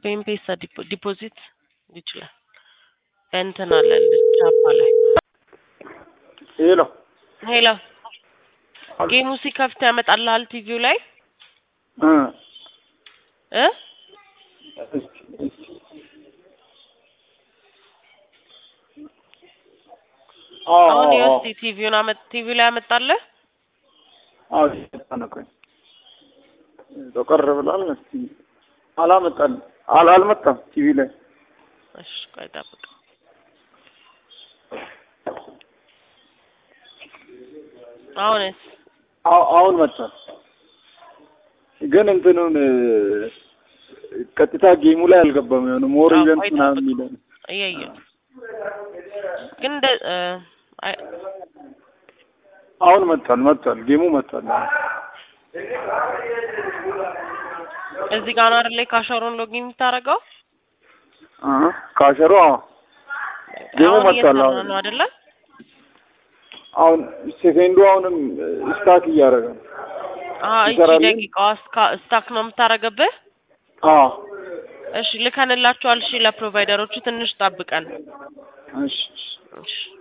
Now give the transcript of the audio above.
በኤምፔሳ ዲፖዚት ይችላል። በእንትን አለ ቻፓ ላይ ሄሎ ሄሎ ጌሙ ሲከፍት ያመጣልሃል ቲቪው ላይ እ እ አዎ አሁን አዎ የውስጥ ቲቪውን አመጥ ቲቪው ላይ ያመጣልህ አዎ ተነቆኝ ተቀር ብሏል። እስቲ አላመጣም አል አልመጣም ቲቪ ላይ እሺ ቆይ ጠብቅ አሁንስ አዎ አሁን መጣ። ግን እንትኑን ቀጥታ ጌሙ ላይ አልገባም። የሆነ ሞር አዎ፣ ኢቨንት ቆይ ምናምን ጠብቅ። የሚለው እያየሁ ነው። ግን እንደ እ አይ አሁን መጥቷል መጥቷል ጌሙ መጥቷል። እዚህ ጋር ነው አይደል ካሸሮን ሎጊን የምታደርገው? አሀ ካሸሮ አዎ ጌሙ አሁን መጥቷል። እየሰራ አሁን ነው አይደለ? አሁን ሴኬንዱ አሁንም ስታክ እያደረገ ነው። አዎ እቺ ይሰራል? ደቂቃዋ ስካ- ስታክ ነው የምታደርገብህ? አዎ እሺ ልከንላችኋል። እሺ ለፕሮቫይደሮቹ ትንሽ ጠብቀን። እሺ እሺ